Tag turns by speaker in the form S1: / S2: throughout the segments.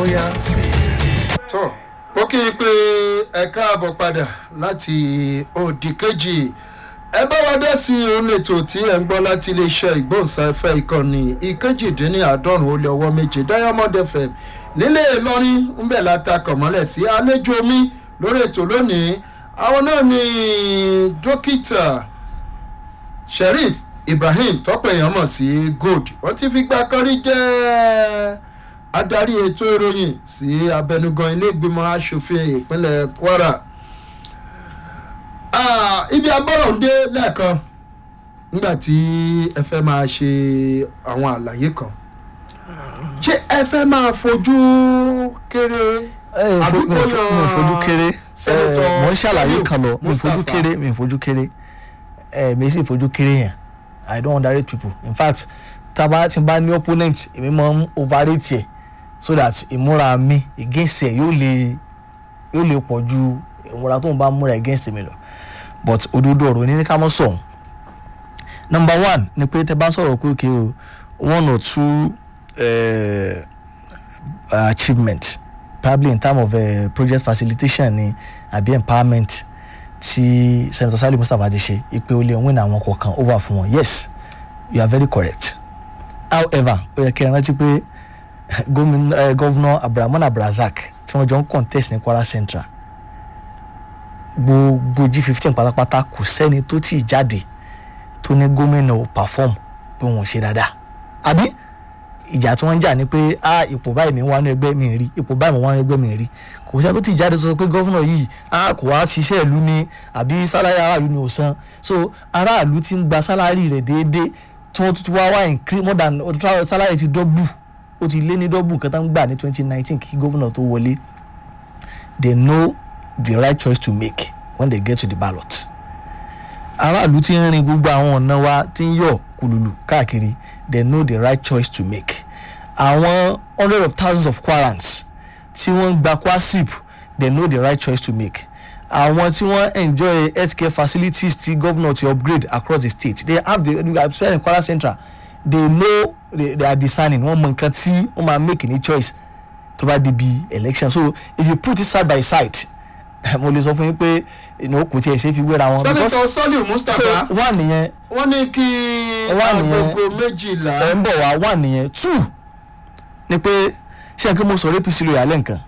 S1: bóyá fèrè.
S2: tó ó kí i pé ẹ káàbọ̀ padà láti òdì kejì ẹ bá wa dá sí òun ètò tí ẹ ń gbọ́ láti iléeṣẹ́ ìgbóhùnsáfẹ́ ìkànnì ìkejìdínláàádọ́rùn ó lé ọwọ́ méje diamond fm nílé ìlọrin ń bẹ̀ látakọ̀ mọ́lẹ̀ sí àlejò mi lórí ètò lónìí àwọn náà ni dókítà sheriff ibrahim tọ́pọ̀ èèyàn mọ̀ sí gold wọ́n ti fi gbà kan rí jẹ́ adarí ètò ìròyìn sí abẹnugan ilé ìgbìmọ̀ asòfin ìpínlẹ̀ kwara Ah, ibi agbọ́rọ̀ ń dé lẹ́ẹ̀kan nígbà tí ẹ fẹ́ máa ṣe àwọn àlàyé kan ṣé ẹ fẹ́ máa fojú kéré
S1: ẹ
S2: àbí
S1: mi ò
S2: kó
S1: fo-
S2: yan
S1: mi ò fojú kéré
S2: Senator
S1: ẹ, mo ń ṣàlàyé kan lọ mi ò fojú
S2: Mustapha?
S1: kéré mi ò fojú kéré ẹ mi sì fojú kéré yẹn i don't underrate people in fact taba tí n bá ní opponent èmi máa ń overrate ẹ so that ìmúra mi against ẹ yóò lè yóò lè pọ̀ ju ìmúra tó ń bá múra against mi lọ but òdodo ọ̀rọ̀ ní ká mọ́ sọ̀hún number one ni pé tẹ bá sọ̀rọ̀ pé okay o one or two uh, achievement probably in terms of uh, project facilitation ni àbí empowerment tí senator sali mustapha ti ṣe ipe ó lè win àwọn kọ̀ọ̀kan over fún wọn yes you are very correct however ó yẹ kí ẹ rántí pé gómìnà eh, gọ́vnà abdulrahman abdulrasaq tí wọ́n jọ ń contest ní kwara central gbogbo g fifteen pátápátá kò sẹ́ni tó tì í jáde tó ní gómìnà ò perform pé wọn ò ṣe dáadáa àbí ìjà tí wọ́n ń jà ni pé a ipò báyìí mi wà ní ẹgbẹ́ mi rí ipò báyìí mi wà ní ẹgbẹ́ mi rí kò sẹ́ni tó ti jáde sọ pé gọ́fúnà yìí a kò wá ṣiṣẹ́ ìlú ni àbí sálárì aráàlú ni ò san so aráàlú ti ń gba sálárì rẹ̀ déédéé tí wọ́n tún wá wá increase more than ó ti tún wá sálárì ti dọ́bù ó ti lé ní dọ́bù nǹkan tó ń gbà ní twenty nineteen kí gọ́fúnà tó wọlé they know the right choice to make when they get to the ballot aráàlú ti ń rin gbogbo àwọn ọ̀nà wa ti ń yọ̀ kùlùlù káàkiri they know the right choice to make àwọn hundred of thousands of quarants tí wọ́n ń gba kwasip they know the right choice to make àwọn tí wọ́n enjoy healthcare facilities tí governor ti upgrade across the state they have the especially in kwara central they know they, they are discerning wọ́n mọ nǹkan tí wọ́n máa make ní choice tó bá di bí election so if you put it side by side mo lè sọ fún yín pé ìnáwó kò tiẹ̀ ṣe é fi wéra wọn
S2: sẹ́nitọ́ sọ́lì
S1: so
S2: mustapha
S1: one nìyẹn
S2: wọ́n ní kí
S1: Wà nìyẹn.
S2: agogo méjìlá
S1: ẹ ń bọ̀ wá wà nìyẹn two ni pé ṣé kí mo sọ̀rọ̀ apc lóye alẹ́ nǹkan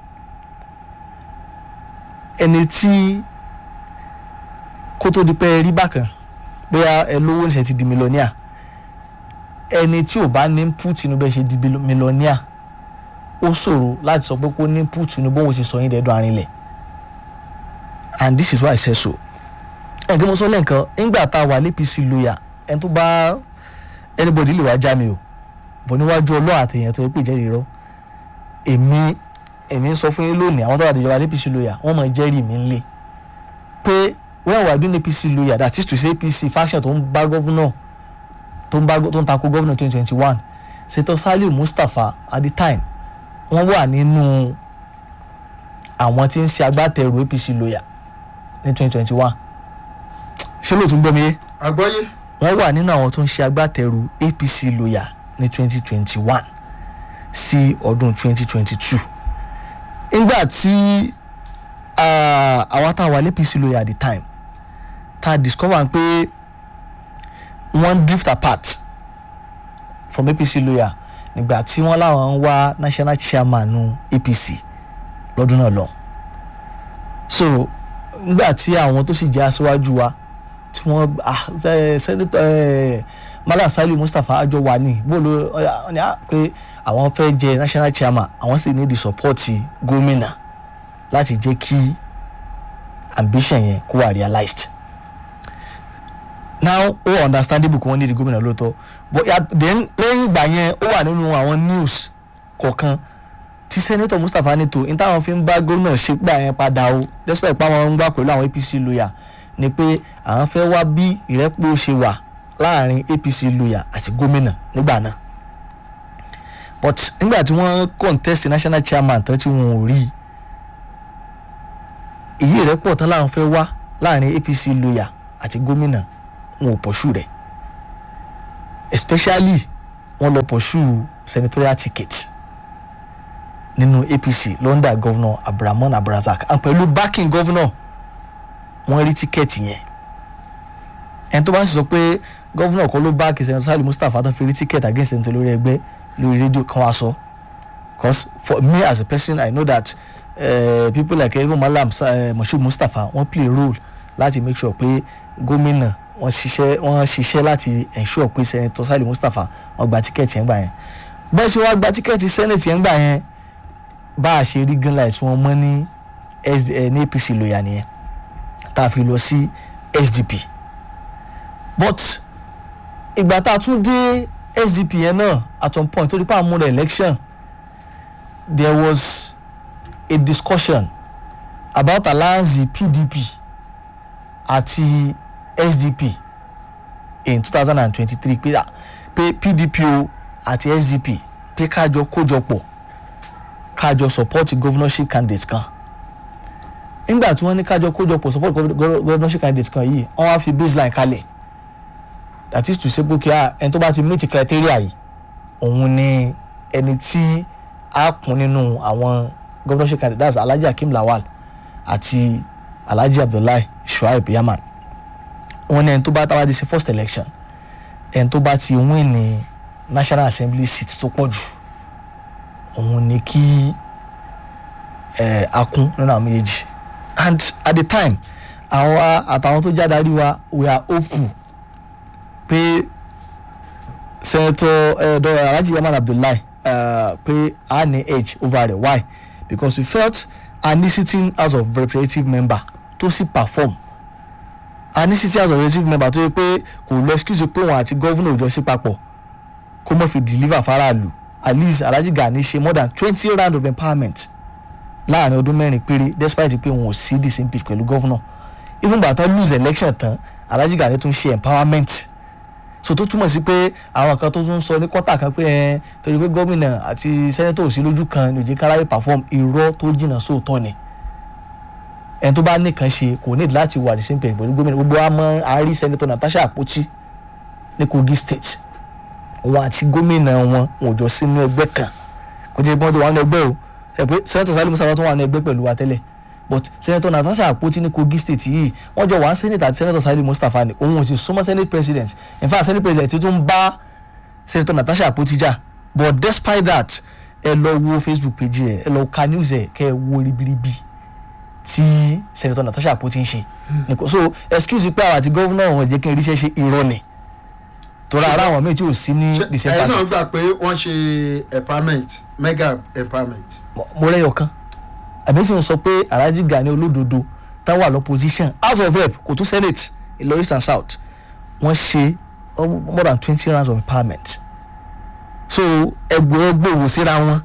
S1: ẹni tí kó tó di pé ẹ rí bákan bóyá ẹ lówó níṣẹ́ ti di mílíọ̀nìà ẹni tí ò bá ní put inú bẹ́ẹ̀ ṣe di mílíọ̀nìà ó ṣòro láti sọ pé kó ní put inú bóun ṣe sọ yín dẹ́dọ̀ arinlẹ̀ and this is why I say so ẹ̀ kí mo sọ lẹ́ǹkan nígbà tá a wà ní apc lóyà ẹni tó bá anybody lè wá já mi o bọ̀ níwájú ọlọ́run àtẹ̀yìn tó yẹ pé ìjẹ́rìí rọ èmi èmi ń sọ fún yín lónìí àwọn tó wà níjọba apc lawyer wọ́n mọ̀ jẹ́rìí mi ń lé pé when we are doing apc lawyer that is to say apc faction tó ń bá gọ́vùnà tó ń bá tó ń takò gọ́vùnà twenty twenty one ṣètò saliu mustapha at the time wọ́n wà nínú àwọn tí ń ṣe agbátẹrù apc lawyer ní twenty twenty one ṣé lóòótọ́ ń gbọ́ mi yé
S2: àgbọ́yé
S1: wọ́n wà nínú àwọn tó ń ṣe agbátẹrù apc lawyer ní twenty twenty one sí ọdún twenty twenty two nígbà tí ah, àwa tá a wà ní apc lawyer at the time tá a discover pé wọ́n drift apart from apc lawyer nígbà tí wọ́n láwọn ń wá national chairman nu apc lọ́dún náà lọ so nígbà tí àwọn tó sì jẹ́ aṣáájú wa tí wọ́n ah ẹ sẹ́nitọ́ ẹ mala saliu mustapha àjọ wà ní bóòlù ọ̀nì à pé àwọn fẹ́ jẹ national chairman àwọn sì ní the support gómìnà láti jẹ́ kí ambition yẹn kó wà realized now ó wà understandable kí wọ́n ní di gómìnà lóòótọ́ but ya- then lẹ́yìn ìgbà yẹn ó wà nínú àwọn news kọ̀ọ̀kan tí sẹ́nitọ̀ mustapha ní tó ní táwọn fi ń bá gómìnà ṣe gbà yẹn padà o despite pé àwọn ń gbà pẹ̀lú àwọn apc lawyer ni pé àwọn fẹ́ wá bí ìrẹ́pọ̀ ṣe wà láàrin apc lawyer àti gómìnà nígbà náà but nígbà tí wọ́n contest national chairman tán tí wọn ò rí i èyí ìrẹ́pọ̀ tán láwọn fẹ́ wá láàrin apc lawyer àti gómìnà wọn ò pọ̀ṣù rẹ̀ especially wọ́n lọ pọ̀ṣù senatorial ticket nínú apc london governor abdulrahman abdulrazak and pẹ̀lú backing governor wọ́n rí tíkẹ́ẹ̀tì yẹn ẹni tó bá sì sọ pé governor kọ́ ló bá kìsẹ̀ sali mustapha tó fi rí tíkẹ́ẹ̀tì against ẹni tó lórí ẹgbẹ́ lórí rédíò kan wá sọ because for me as a person i know that uh, people like even malam uh, moshood mustapha wọ́n play role láti make sure pé gómìnà wọ́n ṣiṣẹ́ wọ́n ṣiṣẹ́ láti ensure pé senator sali mustapha wọ́n gba tíkẹ́ẹ̀tì yẹn gbà yẹn bẹ́ẹ̀ ṣe wá gba tíkẹ́ẹ̀tì senate yẹn gbà yẹn bá a ṣe rí green light wọn mọ́ ní SD, eh, ní apc lóya nìyẹn tá a fi lọ sí sdp but ìgbà tá a tún dé sdp yẹn náà at some point tó di pa àmúlò election there was a discussion about alliance pdp àti sdp in two thousand and twenty-three pé ah, pé pdp o àti sdp pé kájọ kójọ pọ̀ kájọ support governorship candidate kan nígbà tí wọ́n ní kájọ kójọ pọ̀ support gov- gov- governorship candidate kan yìí wọ́n wá fi baseline kalẹ̀ that is to say pé kí a ẹni tó bá ti meet criteria yìí òun ni ẹni tí a kún nínú àwọn governorship candidates alhaji akeem lawal àti alhaji abdullahi shuaib yaman wọ́n ní ẹni tó bá táwa di sí first election ẹni tó bá ti win ní national assembly seat tó pọ̀ jù òun ni kí ẹ akún nínú àwọn méjèèjì and at the time àwọn àtàwọn tó jáde àrí wa we are hopeful pé senator uh, dr alhaji yaman abdullahi uh, pé a ní edge over rẹ̀ why because we felt a ní sitting house of representative member tó sì perform a ní sitting house of representative member tó yẹ pé kò lọ excuse pé òun àti governor ò jọ sí papọ̀ kó mọ̀ fi deliver faraàlú at least alhaji gani ṣe more than twenty round of empowerment láàrin ọdún mẹ́rin péré despite pé wọn ò sí the same page pẹ̀lú governor even gbà tán lose election tán alhaji gani tún ṣe empowerment so tó túmọ̀ sí pé àwọn kan tó tún sọ ní kọ́tà kan pé ẹ torí pé gómìnà àti sẹ́nẹ́tọ̀ ò sí lójú kan ní òjì káráyé perform irọ́ tó jìnnà sóòótọ́ ni ẹni tó bá nìkan ṣe kò ní láti wà the same page pẹ̀lú gómìnà gbogbo wa mọ àárí sẹ́nẹ́tọ̀ natasha àpótí ní kogi state wọn àti gómìnà wọn wọn ò jọ sínú ẹgbẹ́ kan kò tí ì pọ́n tó wà nínú ẹgbẹ́ o ẹ pé sẹ́nẹ́tọ̀ sálímù sábà tó wà nínú ẹgbẹ́ pẹ̀lú wa tẹ́lẹ̀ but sẹ́nẹ́tọ̀ natasha àpótí ní kogi state yìí wọ́n jọ wà á sẹ́nẹ́tọ̀ àti sẹ́nẹ́tọ̀ sálímù mustapha ni òun ò sì súnmọ́ senate president in fact senate president ti tún bá sẹ́nẹ́tọ̀ natasha àpótí jà but despite that ẹ lọ wo facebook page rẹ ẹ lọ ka news ẹ kẹ ẹ wo ribiribi tí sẹ́nẹ́tọ̀ natasha àpótí ń ṣe nìkan so excuse pé àwọn àti gọ́vùnà ọ̀hún ẹ̀jẹ̀ kí n ríṣẹ́ ṣe irọ́ ni torí ara àwọn míì tí ò sí ní the same
S2: ẹ̀yin
S1: party
S2: náà gbà pé wọ́n ṣe empowerment mega empowerment.
S1: mo mo rẹ́yọ̀ kan àbí sì ń sọ pé alhaji gani olódodo táwọn wà lọ́pọ̀síṣàn house of rep kò tó senate ìlọrin east and south wọ́n ṣe um, more than twenty rounds of empowerment so ẹgbẹ́ ẹgbẹ́ òwò síra wọn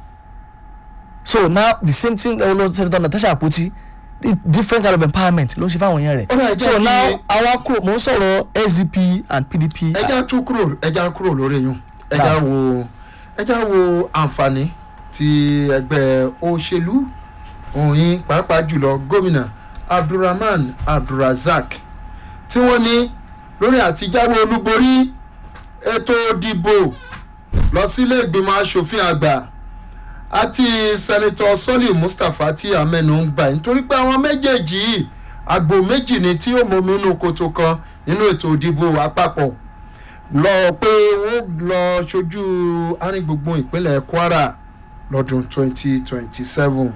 S1: so now the same thing lọ́wọ́ senator natasha akpoti the different kind of empowerment ló ń ṣe fáwọn èèyàn rẹ̀
S2: Ó dà, ẹ jẹ́
S1: so
S2: kí-
S1: now àwa kúrò mò ń sọ̀rọ̀ sdp and pdp
S2: ẹja tún kúrò ẹja kúrò lórí yún ẹja
S1: Náà.
S2: wo ẹja wo àǹfààní ti ẹgbẹ́ òṣèlú òyìn pàápàá jùlọ gómìnà abdulrahman abdulrazak tí wọ́n ní lórí àtijáwé olúborí ètò ìdìbò lọ sílé ìgbìmọ̀ asòfin àgbà àti sẹ́nitọ́ sọ́lì mustapha tí amẹ́nu ń gbà nítorí pé àwọn méjèèjì yìí àgbò méjì ni tí ó mọ̀mí inú kòtò kan nínú ètò ìdìbò àpapọ̀ lọ pé wọ́n lọ ṣojú arìngbùngbùn ìpínlẹ̀ kwara lọ́dún 2027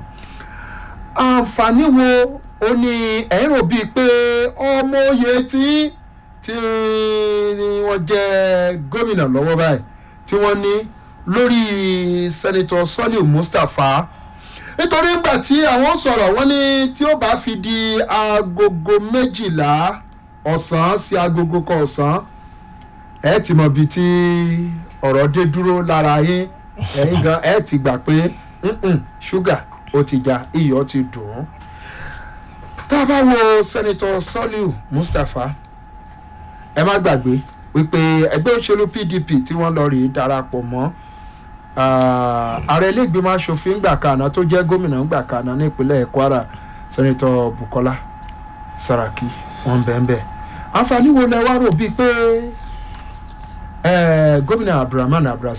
S2: àǹfààní wo ó ní ẹ̀yìn rò bíi pé ọmọ oyè tí tí wọ́n jẹ́ gómìnà lọ́wọ́ báyìí tí wọ́n ní lórí sẹ́nitọ́ sọ́lì mustapha nítorí ńgbà tí àwọn sọ̀rọ̀ wọ́n ní tí ó bá fi di agogo méjìlá ọ̀sán sí agogo kan ọ̀sán ẹ ti mọ ibi tí ọ̀rọ̀ dé dúró lára yín ẹ̀yin gan ẹ ti gbà pé "Mm-mm, ṣúgà ó ti já iyọ̀ ti dùn ún. tá a bá wo sẹ́nitọ́ sọ́líù mustapha ẹ má gbàgbé wípé ẹgbẹ́ òṣèlú pdp tí wọ́n lọ rèé darapọ̀ mọ́ ah, ààrẹ iléègbìmọ̀ asòfin gbà kaná tó jẹ́ gómìnà gbà kaná ní ìpínlẹ̀ kwara sẹ́nitọ́ bukola saraki wọ́n bẹ́ẹ̀ bẹ́ẹ̀ àǹfààní wo lẹ wá rò bíi pé eh, gómìnà abdulrahman abdulrasaq